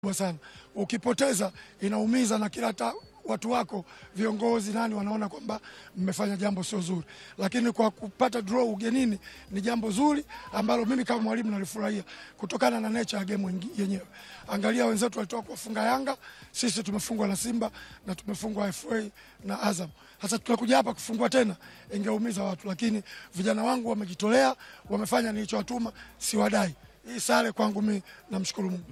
kubwa sana. Ukipoteza inaumiza na kila hata watu wako viongozi nani wanaona kwamba mmefanya jambo sio zuri, lakini kwa kupata draw ugenini ni jambo zuri ambalo mimi kama mwalimu nalifurahia kutokana na nature ya game wengi- yenyewe. Angalia wenzetu walitoka kuwafunga Yanga, sisi tumefungwa na Simba na tumefungwa FA na Azam. Sasa tunakuja hapa kufungwa tena, ingeumiza watu, lakini vijana wangu wamejitolea, wamefanya nilichowatuma, siwadai. Hii sare kwangu mimi namshukuru Mungu.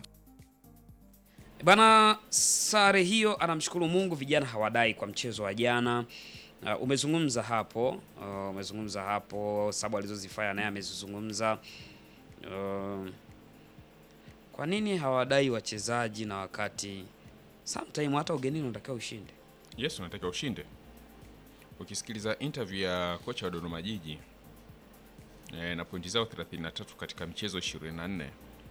Bana, sare hiyo anamshukuru Mungu, vijana hawadai kwa mchezo wa jana. Uh, umezungumza hapo uh, umezungumza hapo sababu alizozifanya naye amezizungumza. Uh, kwa nini hawadai wachezaji na wakati sometime hata ugenini unatakiwa ushinde? Yes, unatakiwa ushinde. Ukisikiliza interview ya kocha wa Dodoma Jiji eh, na pointi zao 33 katika michezo 24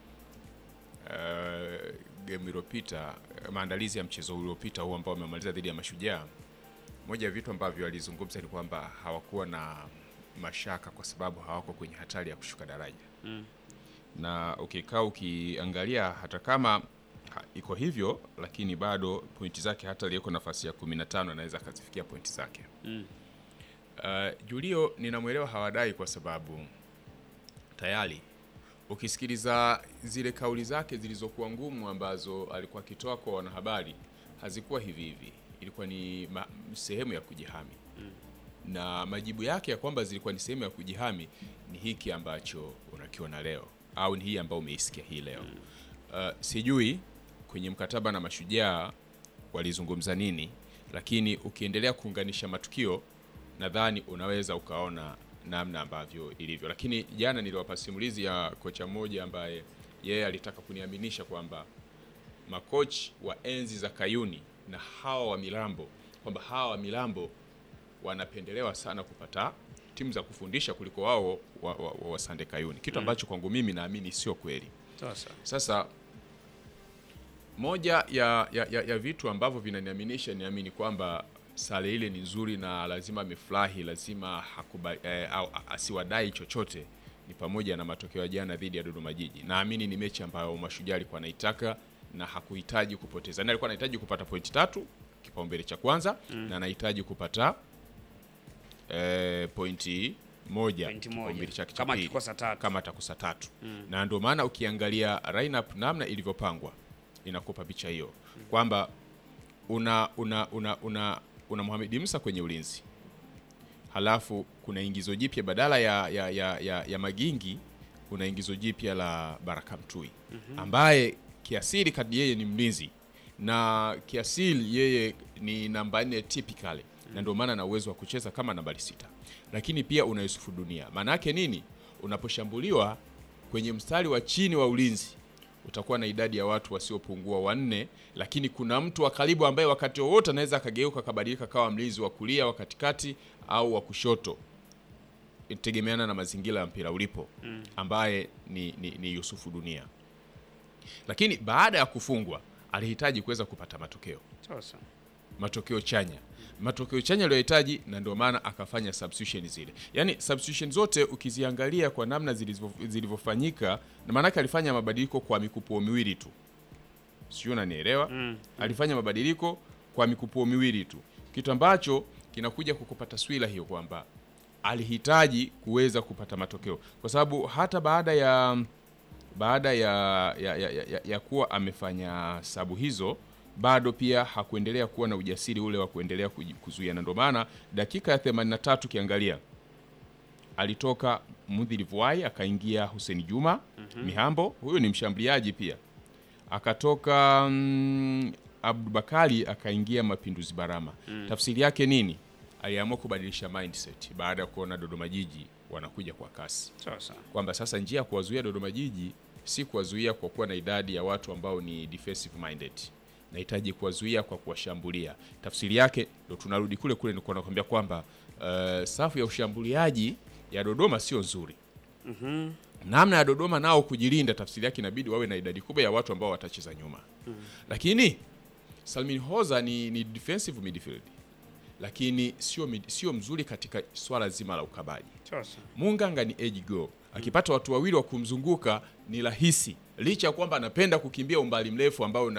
eh, game iliyopita, eh, maandalizi ya mchezo uliopita huu ambao wamemaliza dhidi ya Mashujaa, moja ya vitu ambavyo alizungumza ni kwamba hawakuwa na mashaka kwa sababu hawako kwenye hatari ya kushuka daraja na ukikaa ukiangalia hata kama ha, iko hivyo lakini bado pointi zake hata aliyeko nafasi ya 15 anaweza akazifikia pointi zake Mm. uh, Julio ninamwelewa hawadai kwa sababu tayari ukisikiliza zile kauli zake zilizokuwa ngumu ambazo alikuwa akitoa kwa wanahabari hazikuwa hivi hivi, ilikuwa ni ma, sehemu ya kujihami na majibu yake ya kwamba zilikuwa ni sehemu ya kujihami ni hiki ambacho unakiona leo au ni hii ambayo umeisikia hii leo. Uh, sijui kwenye mkataba na Mashujaa walizungumza nini, lakini ukiendelea kuunganisha matukio nadhani unaweza ukaona namna ambavyo ilivyo. Lakini jana niliwapa simulizi ya kocha mmoja ambaye yeye alitaka kuniaminisha kwamba makochi wa enzi za Kayuni na hawa wa Milambo kwamba hawa wa Milambo wanapendelewa sana kupata timu za kufundisha kuliko wao wa, wa, wa, wa Sande Kayuni, kitu ambacho kwangu mimi naamini sio kweli. Sasa Sasa moja ya, ya, ya, ya vitu ambavyo vinaniaminisha niamini kwamba sare ile ni nzuri na lazima amefurahi, lazima hakuba, eh, au a- asiwadai chochote ni pamoja na matokeo ya jana dhidi ya Dodoma Jiji. Naamini ni mechi ambayo Mashujaa alikuwa anaitaka na hakuhitaji kupoteza, na alikuwa anahitaji kupata pointi tatu, kipaumbele cha kwanza na anahitaji kupata eh, pointi moja, Pointi moja. kipaumbele chake cha Kama pili. akikosa tatu. kama atakosa tatu na ndio maana ukiangalia lineup namna ilivyopangwa inakupa picha hiyo kwamba una una una una, una Mohamed Musa kwenye ulinzi halafu kuna ingizo jipya badala ya, ya, ya, ya, ya Magingi kuna ingizo jipya la Baraka Mtui ambaye kiasili kadi yeye ni mlinzi na kiasili yeye ni namba nne typically na ndio maana ana uwezo wa kucheza kama nambari sita, lakini pia una Yusufu Dunia. Maana yake nini? Unaposhambuliwa kwenye mstari wa chini wa ulinzi utakuwa na idadi ya watu wasiopungua wanne, lakini kuna mtu wa karibu ambaye wakati wowote anaweza akageuka akabadilika kawa mlinzi wa kulia, wa katikati au wa kushoto, itegemeana na mazingira ya mpira ulipo, ambaye ni, ni, ni Yusufu Dunia. Lakini baada ya kufungwa alihitaji kuweza kupata matokeo sasa matokeo chanya matokeo chanya aliyohitaji, na ndio maana akafanya substitution zile. Yani substitution zote ukiziangalia kwa namna zilivyo- zilivyofanyika, na maanake alifanya mabadiliko kwa mikupuo miwili tu, sio, unanielewa? Alifanya mabadiliko kwa mikupuo miwili tu, kitu ambacho kinakuja kukupa taswira hiyo kwamba alihitaji kuweza kupata matokeo, kwa sababu hata baada ya baada ya, ya, ya, ya, ya kuwa amefanya sabu hizo bado pia hakuendelea kuwa na ujasiri ule wa kuendelea kuji- kuzuia, na ndio maana dakika ya 83 ukiangalia alitoka Mudhili Vuai akaingia Hussein Juma Mihambo, huyu ni mshambuliaji pia, akatoka mm, Abdubakari akaingia Mapinduzi Barama. Tafsiri yake nini? Aliamua kubadilisha mindset baada ya kuona Dodoma Jiji wanakuja kwa kasi sasa kwamba sasa njia ya kuwazuia Dodoma Jiji si kuwazuia kwa kuwa na idadi ya watu ambao ni defensive minded, nahitaji kuwazuia kwa kuwashambulia. Tafsiri yake ndo tunarudi kule kule, nilikuwa nakwambia kwamba uh, safu ya ushambuliaji ya Dodoma sio nzuri. Namna ya Dodoma nao kujilinda, tafsiri yake inabidi wawe na idadi kubwa ya watu ambao watacheza nyuma, lakini Salmin Hoza ni, ni defensive midfield, lakini sio mid- sio mzuri katika swala zima la ukabaji. sasa Munganga ni edge go, akipata watu wawili wa kumzunguka ni rahisi licha ya kwamba anapenda kukimbia umbali mrefu ambao